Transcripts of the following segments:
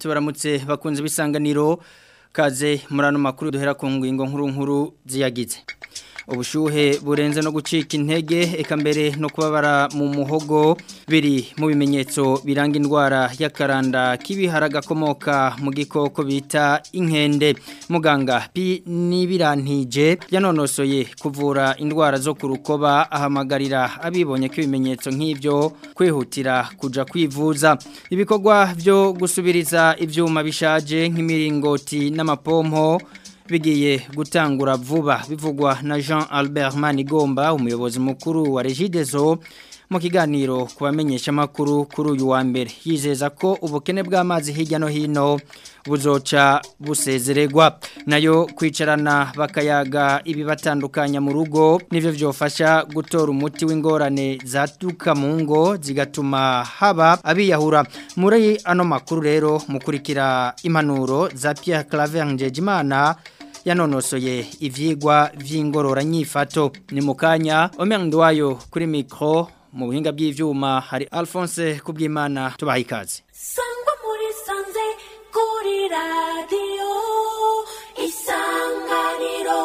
tubaramutse bakunze bisanganiro kaze murano makuru duhera ku ngingo nkuru nkuru ziyagize ubushuhe burenze no gucika intege eka mbere no kubabara mu muhogo biri mu bimenyetso biranga indwara y'akaranda k'ibihara gakomoka mu gikoko bita inkende muganga pi n'ibirantije yanonosoye kuvura indwara zo ku rukoba ahamagarira abibonye ko ibimenyetso nk'ibyo kwihutira kuja kwivuza ibikorwa byo gusubiriza ibyuma bishaje nk'imiringoti n'amapompo bigiye gutangura vuba bivugwa na Jean Albert Manigomba umuyobozi mukuru wa Regideso mu kiganiro kubamenyesha makuru kuri uyu wa mbere yizeza ko ubukene bw'amazi hirya no hino buzoca busezeregwa nayo kwicarana bakayaga ibibatandukanya mu rugo nivyo vyofasha gutora umuti w'ingorane zatuka mu ngo zigatuma haba abiyahura muri ano makuru rero mukurikira impanuro za Pierre Claver Njejimana yanonosoye ivyigwa vy'ingorora nyifato ni mukanya omerndo wayo kuri micro mu buhinga bw'ivyuma hari Alphonse kubwimana tubaha ikaze sangwa muri sanze kuri radio isanganiro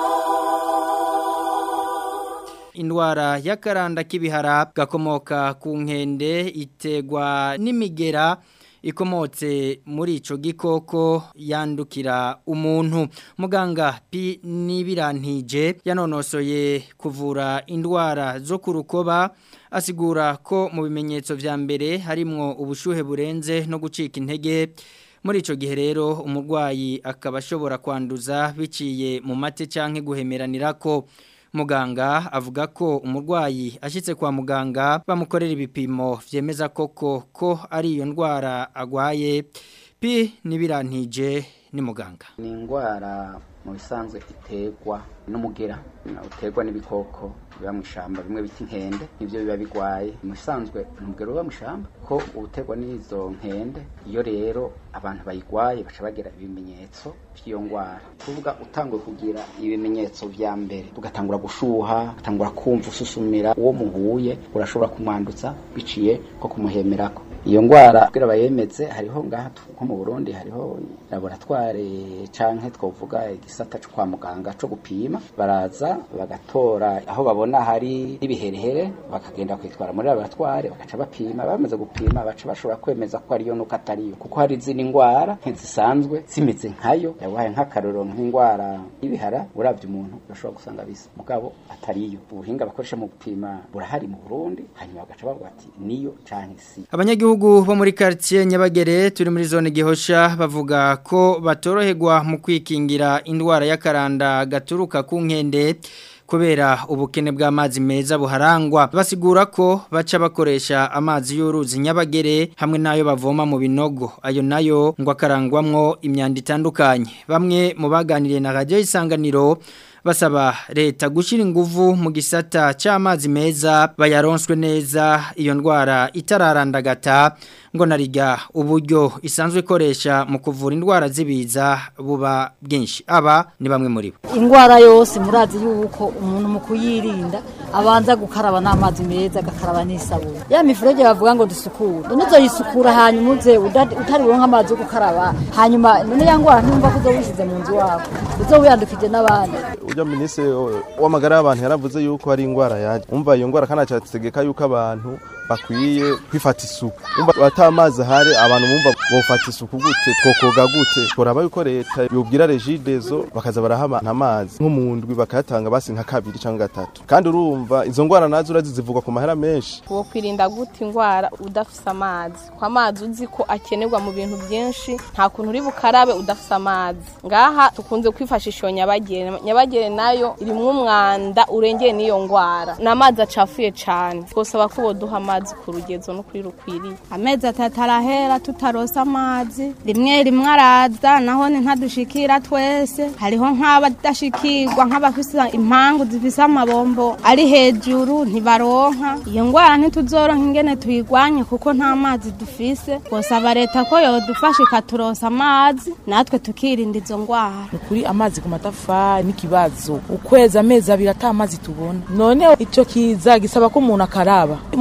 indwara y'akaranda k'ibihara gakomoka ku nkende itegwa n'imigera ikomotse muri ico gikoko yandukira umuntu muganga pi n'ibirantije yanonosoye kuvura indwara zo ku rukoba asigura ko mu bimenyetso vya mbere harimwo ubushuhe burenze no gucika intege muri ico gihe rero umurwayi akaba ashobora kwanduza biciye mu mate canke guhemeranira ko muganga avuga ko umurwayi ashitse kwa muganga bamukorera ibipimo vyemeza koko ko ari iyo ndwara agwaye pi nibirantije ni muganga ni indwara mu bisanzwe iterwa n'umugera uterwa n'ibikoko biba mu ishyamba bimwe bita inkende nibyo biba bigwaye mu bisanzwe umugero uba mu ishyamba ko uterwa n'izo nkende iyo rero abantu bayigwaye baca bagira ibimenyetso by'iyo ndwara kuvuga utanguye kugira ibimenyetso vya mbere ugatangura gushuha ugatangura kumva ususumira uwo muhuye urashobora kumwandutsa biciye ko kumuhemerako iyo ndwara kugira bayemeze hariho ngaha nko mu Burundi hariho laboratoire canke twovuga igisata cyo kwa muganga cyo gupima baraza bagatora aho babona hari ibiherehere bakagenda kwitwara muri laboratoire bakaca bapima bamaze gupima baca bashobora kwemeza ko ariyo nuko atariyo kuko hari izindi ndwara ntizisanzwe zimeze nkayo yabaye nk'akaroro nk'indwara y'ibihara uravye umuntu urashobora gusanga bisa mugabo atariyo ubuhinga bakoresha mu gupima burahari mu Burundi hanyuma bagaca bavuga ati niyo canke si abanyagihugu bo muri quartier Nyabagere turi muri zone gihosha bavuga ko batoroherwa mu kwikingira indwara y'akaranda gaturuka ku nkende kubera ubukene bw'amazi meza buharangwa basigura ko baca bakoresha amazi y'uruzi nyabagere hamwe n'ayo bavoma mu binogo ayo nayo ngo akarangwamwo imyanda itandukanye bamwe mu baganiriye na radio isanganiro basaba leta gushyira ingufu mu gisata cy'amazi meza bayaronswe neza iyo ndwara itararandagata ngo narijya uburyo isanzwe ikoresha mu kuvura indwara z'ibiza buba bwinshi aba ni bamwe muri bo indwara yose murazi yuko umuntu mu kuyirinda abanza gukaraba n'amazi meza agakaraba n'isabune ya mifurege bavuga ngo dusukure none yisukura hanyuma uze utari buronka amazi yo gukaraba hanyuma none ya ndwara ntumva ko uzowishyize mu nzu wawe uzowiyandukije n'abandi ujya minisitiri w'amagara y'abantu yaravuze yuko hari indwara yaje umva iyo ndwara kandi acategeka yuko abantu bakwiye kwifata isuku umva ata amazi ahari abantu bumva bofata isuku gute twokoga gute turaba yuko leta yobwira regidezo bakaza baraha amazi nko mu ndwi bakayatanga basi nka kabiri cyangwa gatatu kandi urumva izo ndwara nazo urazi zivugwa ku mahera menshi wo kwirinda gute indwara udafise amazi kwa amazi uzi ko akenerwa mu bintu byinshi nta kuntu uri bukarabe udafise amazi ngaha tukunze kwifashisha iyo nyabagere nyabagere nayo irimwo umwanda urengeye n'iyo ndwara ni amazi acafuye cyane twosaba ko boduha amazi ku rugezo no kuri rukwiriye amezi atatu arahera tutarosa amazi rimwe rimwe araza naho ntadushikira twese hariho nk'abadashikirwa nk'abafise impangu zifise amabombo ari hejuru ntibaronka iyo ndwara ntituzoronka ingene tuyigwanye kuko nta mazi dufise twosaba leta ko yodufasha ikaturosa amazi natwe tukirinda izo ndwara kuri amazi ku matafari n'ikibazo ukwezi amezi abiri ata amazi tubona none ico kiza gisaba ko umuntu akaraba muri nyaba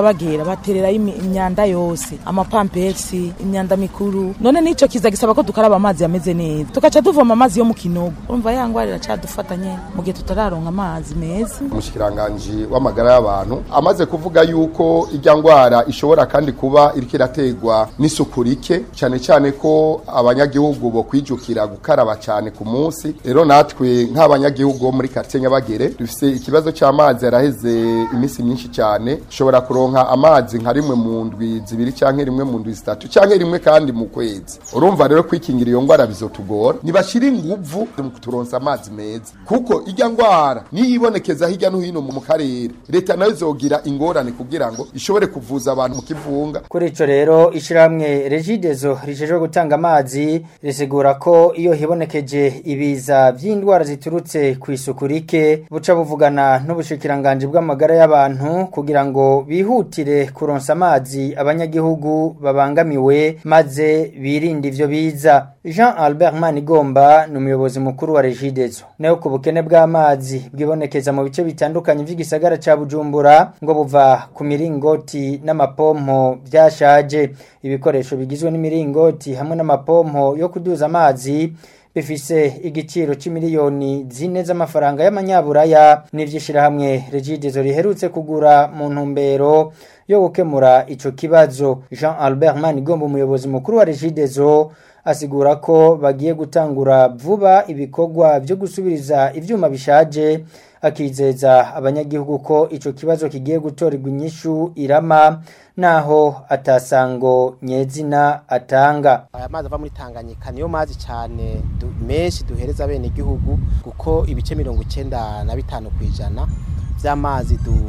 bagera batererayo imi- imyanda yose amapampesi imyanda mikuru none n'ico kiza gisaba ko dukaraba amazi yameze neza tugaca tuvoma amazi yo mu kinogo urumva ya ngwara iracadufata nyene mu gihe tutararonka amazi meza umushikiranganji w'amagara y'abantu amaze kuvuga yuko irya ngwara ishobora kandi kuba iriko irategwa n'isuku rike cyane cyane ko abanyagihugu bo kwijukira gukaraba cyane ku munsi rero natwe nk'abanyagihugu bo muri quartier Nyabagere dufise ikibazo cy'amazi yaraheze iminsi myinshi cyane ushobora kuronka amazi nka rimwe mu ndwi zibiri canke rimwe mu ndwi zitatu canke rimwe kandi mu kwezi urumva rero kwikingira iyo ngwara bizotugora nibashira inguvu mu kuturonsa amazi meza kuko irya ngwara niyibonekeza hirya no hino mu karere leta nayo izogira ingorane kugira ngo ishobore kuvuza abantu mu kivunga Kuri ico rero ishiramwe Regidezo rijejwe gutanga amazi risigura ko iyo hibonekeje ibiza vy'indwara ziturutse ku isuku rike buca buvugana n'ubushikiranganje bw'amagara y'abantu kugira ngo bihutire kuronsa amazi abanyagihugu babangamiwe maze birinde ivyo biza Jean Albert Manigomba ni umuyobozi mukuru wa Regidezo nayo ku bukene bw'amazi bwibonekeza mu bice bitandukanye vy'igisagara ca Bujumbura ngo buva ku miringoti n'amapompo byashaje ibikoresho bigizwe n'imiringoti hamwe n'amapompo yo kuduza amazi bifise igiciro c'imiliyoni zine z'amafaranga y'amanyaburaya n'ivyishirahamwe Regidezo riherutse kugura mu ntumbero yo gukemura ico kibazo Jean Albert Manigomba umuyobozi mukuru wa Regidezo asigura ko bagiye gutangura vuba ibikorwa byo gusubiriza ivyuma bishaje akizeza abanyagihugu ko ico kibazo kigiye gutorerwa inyishu irama naho atasango nyezina atanga aya mazi ava muri Tanganyika niyo mazi cyane du, menshi duhereza bene igihugu kuko ibice mirongo icenda na bitanu kwijana vy'amazi du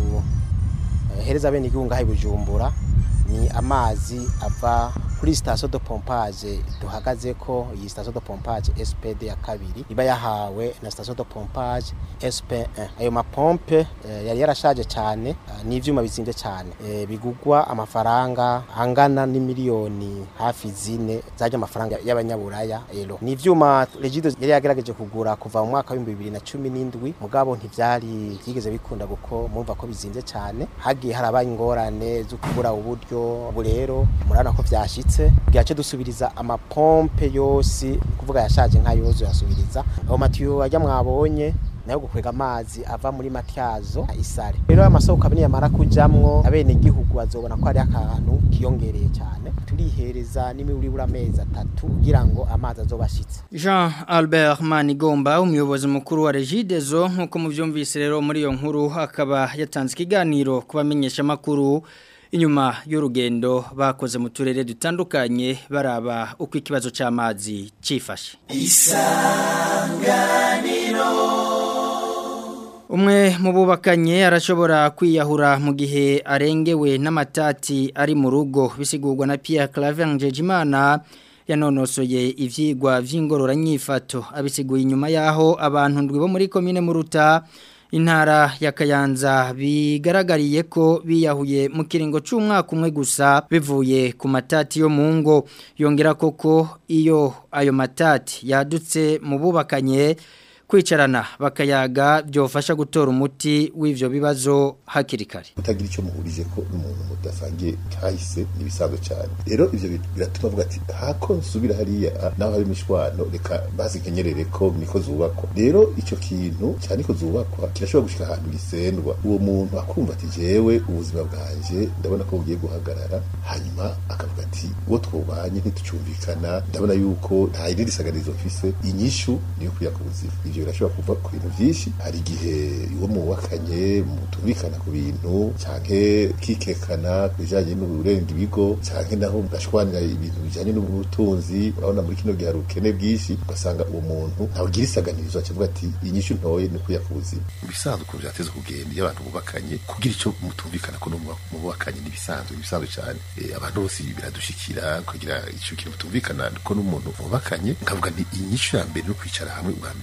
eh, hereza bene igihugu ngaho i Bujumbura ni amazi ava kuri station de pompage duhagaze ko iyi station de pompage SPD ya kabiri iba yahawe na station de pompage SP1 ayo mapompe eh, yari yarashaje cyane eh, n'ivyuma bizimvye cyane eh, bigugwa amafaranga angana n'imiliyoni hafi zine zaje amafaranga y'abanyaburaya ero ni ivyuma Regido yari yagerageje kugura kuva mu mwaka wa 2017 mugabo ntivyari byigeze bikunda guko mumva ko bizimvye cyane hagiye harabaye ingorane zo kubura uburyo ubu rero murabona ko vyashitse bwace dusubiriza amapompe yose kuvuga yashaje nka yozo yasubiriza aho matiyo ajya mwabonye nayo gukwega amazi ava muri matyazo isare rero amasoko abini yamara kujamwo abene igihugu bazobona ko ari akantu kiyongereye cyane turihereza n'imiburibura amezi atatu kugira ngo amazi azobashitse Jean Albert Manigomba umuyobozi mukuru wa Regidezo nkuko muvyumvise rero muri iyo nkuru akaba yatanze ikiganiro kubamenyesha makuru inyuma y'urugendo bakoze mu turere dutandukanye baraba uko ikibazo cy'amazi cifashe Umwe mu bubakanye arashobora kwiyahura mu gihe arengewe n'amatati ari mu rugo bisigurwa na Pierre Claver Njejimana yanonosoye ivyigwa vy'ingororanyifato abisiguye inyuma yaho abantu ndwi bo muri commune Muruta intara ya Kayanza bigaragariye ko biyahuye mu kiringo c'umwaka umwe gusa bivuye ku matati yo mu ngo yongera koko iyo ayo matati yadutse mu bubakanye kwicarana bakayaga byofasha gutora umuti w'ivyo bibazo hakiri kare utagira icyo muhurije ko umuntu mudasangiye kahise nibisanzwe cyane rero ivyo biratuma avuga ati hako nsubira hariya naho hari imishwano reka bazigenyerere ko niko zubakwa rero ico kintu cyane ko zubakwa kirashobora gushika ahantu gisendwa uwo muntu akumva ati jewe ubuzima bwanje ndabona ko bugiye guhagarara hanyuma akavuga ati uwo twubanye ntitucumvikana ndabona yuko nta irindi saganizo mfise inyishu niyo kuya ku buzima ivyo birashobora kuva ku bintu vyinshi hari igihe uwo mubakanye mutumvikana ku bintu canke kikekana ku bijanye n'uburenga ibigo canke naho mugashwanira ibintu bijanye n'ubutunzi urabona muri kino gihe hari ubukene bwinshi ugasanga uwo muntu ntawugira isaganirizo acavuga ati inyishu ntoye ni kuya ku buzima ibisanzwe ukuntu vyateze kugenda iyo abantu bubakanye kugira ico mutumvikana ko mubakanye n'ibisanzwe ibisanzwe cane abantu bose biradushikira kugira ico kintu mutumvikana ko n'umuntu mubakanye nkavuga nti inyishu ya mbere no kwicara hamwe ubwa mbere mukaya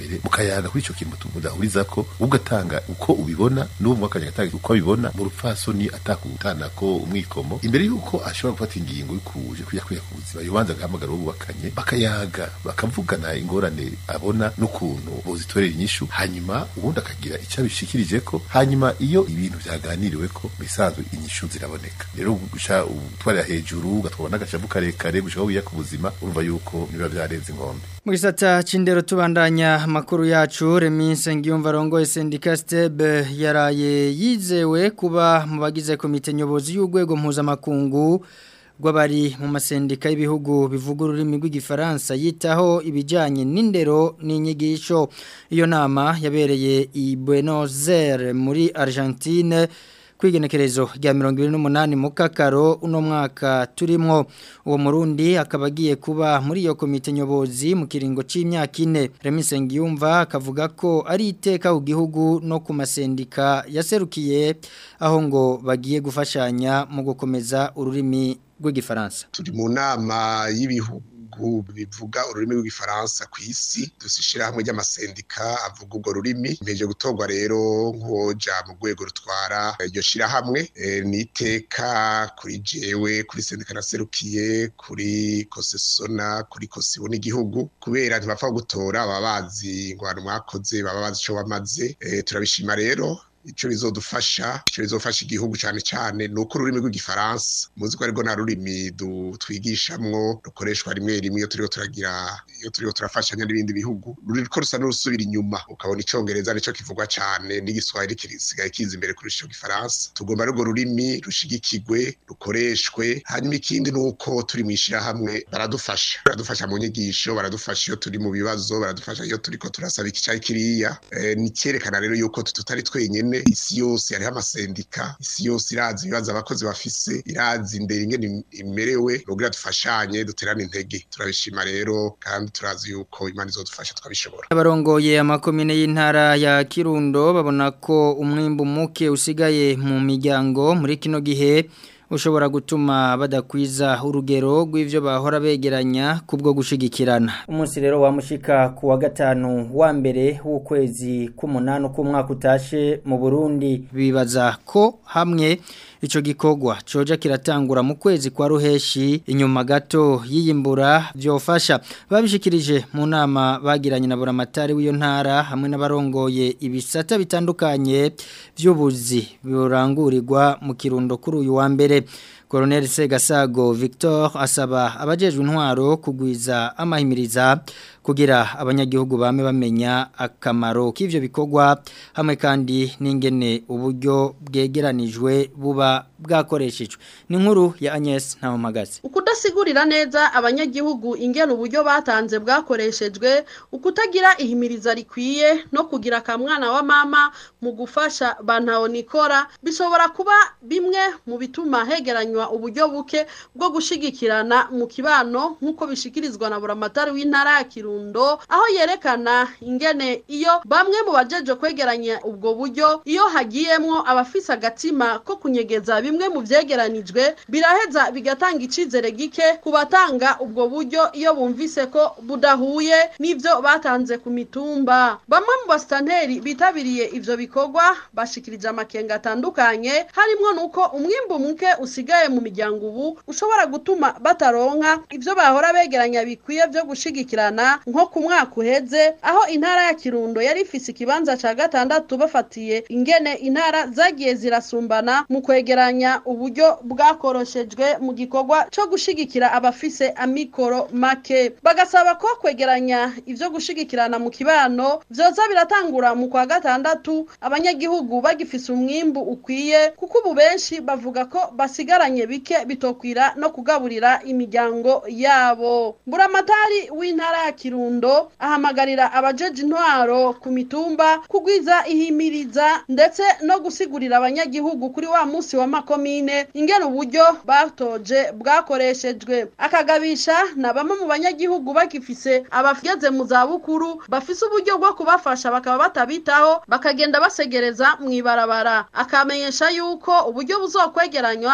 mukayaga kuri ico kintu mudahurizako ugatanga uko ubibona n'uwo mwakanya gatanga uko abibona mu rupfasoni atakutana ko umwikomo imbere yuko ashobora gufata ingingo y'ukuje kuya kuya ku buzima yobanza agahamagara uwo bubakanye bakayaga bakavugana ingorane abona n'ukuntu bozitorera inyishu hanyuma ubundi akagira icyo abishikirije ko hanyuma iyo ibintu vyaganiriwe ko bisanzwe inyishu ziraboneka rero gusha utwarira hejuru ugatwara n'agashavu karekare gushaka wiya ku buzima urumva yuko niba vyarenze inkombe mu gisata c'indero tubandanya amakuru yacu Reminse Ngiyumva rongoye sendika Stebe yaraye yizewe kuba mu bagize komite nyobozi y'urwego mpuzamakungu rw'abari mu masendika y'ibihugu bivuga ururimi rw'igifaransa yitaho ibijyanye n'indero n'inyigisho iyo nama yabereye i Buenos Aires muri Argentine kwigenekerezo rya mirongo ibiri n'umunani mu kakaro uno mwaka turimo uwo murundi akaba agiye kuba muri iyo komite nyobozi mu kiringo cy'imyaka ine remise ngiyumva akavuga ko ari iteka ku gihugu no ku masendika yaserukiye aho ngo bagiye gufashanya mu gukomeza ururimi rw'igifaransa turi mu nama y'ibihugu bivuga ururimi rw'igifaransa ku isi dushyira hamwe ry'amasendika avuga urwo rurimi mpeje gutorwa rero nk'uwoja mu rwego rutwara iryo shyirahamwe ni iteka kuri jewe kuri sendika naserukiye kuri kosesona kuri kosibo n'igihugu kubera ntibapfa gutora baba bazi ingwano mwakoze baba bazi icyo bamaze turabishima rero ico bizodufasha ico bizofasha igihugu cyane cyane nuko ururimi rw'igifaransa muzi ko ariko nta rurimi twigishamwo rukoreshwa rimwe rimwe iyo turiko turagira iyo turiko turafashanya n'ibindi bihugu ruriko rusa n'urusubira inyuma ukabona icongereza nico kivugwa cyane n'igiswahili kisigaye kiza imbere kuri ico gifaransa tugomba ariko rurimi rushigikirwe rukoreshwe hanyuma ikindi nuko turi mu ishirahamwe baradufasha baradufasha mu nyigisho baradufasha iyo turi mu bibazo baradufasha iyo turiko turasaba iki cyayi kiriya e, ni cyerekana rero yuko tutari twenyene isi yose hariho amasendika isi yose irazi ibibazo abakozi bafise irazi imbere ingene imerewe kugira dufashanye duterane intege turabishima rero kandi turazi yuko imana izodufasha twabishobora abarongoye amakomine y'intara ya Kirundo babona ko umwimbu muke usigaye mu miryango muri kino gihe ushobora gutuma badakwiza urugero rw'ivyo bahora begeranya kubwo gushigikirana umunsi rero wamushika ku wa gatanu wa mbere w'ukwezi k'umunani k'umwaka utashe mu Burundi bibaza ko hamwe ico gikorwa coja kiratangura mu kwezi kwa ruheshi inyuma gato yiyimbura byofasha babishikirije mu nama bagiranye na buramatari w'iyo ntara hamwe n'abarongoye ibisata bitandukanye by'ubuzi birangurirwa mu kirundo kuri uyu wa mbere Colonel Segasago Victor asaba abajejwe intwaro kugwiza amahimiriza kugira abanyagihugu bame bamenya akamaro k'ivyo bikorwa hamwe kandi n'ingene uburyo bwegeranijwe buba bwakoreshejwe ni nkuru ya Agnes Ntawamagaze ukudasigurira neza abanyagihugu ingene uburyo batanze bwakoreshejwe ukutagira ihimiriza rikwiye no kugira akamwana wa mama mu gufasha bantaho nikora bishobora kuba bimwe mu bituma hegeranywa uburyo buke bwo gushigikirana mu kibano nk'uko bishikirizwa na buramatari w'intara ya Kirundo aho yerekana ingene iyo bamwe mu bajeje kwegeranya ubwo buryo iyo hagiyemwo abafise agatima ko kunyegeza bimwe mu vyegeranijwe biraheza bigatanga icizere gike ku batanga ubwo buryo iyo bumvise ko budahuye n'ivyo batanze ku mitumba bamwe mu basitanteri bitabiriye ivyo bikorwa bashikirije amakenga atandukanye harimwo nuko umwimbu muke usigaye mu miryango ubu ushobora gutuma bataronka ivyo bahora begeranya bikwiye vyo gushigikirana nko ku mwaka uheze aho intara ya Kirundo yari ifise ikibanza ca gatandatu bafatiye ingene intara zagiye zirasumbana mu kwegeranya uburyo bwakoroshejwe mu gikorwa co gushigikira abafise amikoro make bagasaba ko kwegeranya ivyo gushigikirana mu kibano vyoza biratangura mu kwa gatandatu abanyagihugu bagifise umwimbu ukwiye kuko ubu benshi bavuga ko basigaranye bike bitokwira no kugaburira imiryango yabo buramatari w'intara ya Kirundo ahamagarira abajeje intwaro ku mitumba kugwiza ihimiriza ndetse no gusigurira abanyagihugu kuri wa musi wa makomine ingene uburyo batoje bwakoreshejwe akagabisha na bamwe mu banyagihugu bagifise abageze mu za bukuru bafise uburyo bwo kubafasha bakaba batabitaho bakagenda basegereza mu ibarabara akamenyesha yuko uburyo buzokwegeranywa buzo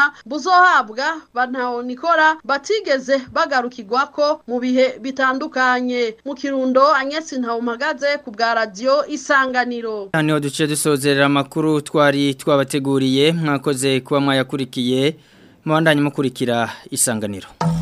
buzohabwa bantahonikora batigeze bagarukirwako mu bihe bitandukanye mu kirundo anyesi ntawumagaze ku bwa radiyo isanganiro Hano duce dusozerera amakuru twari twabateguriye mwakoze kuba mwayakurikiye mubandanye mukurikira isanganiro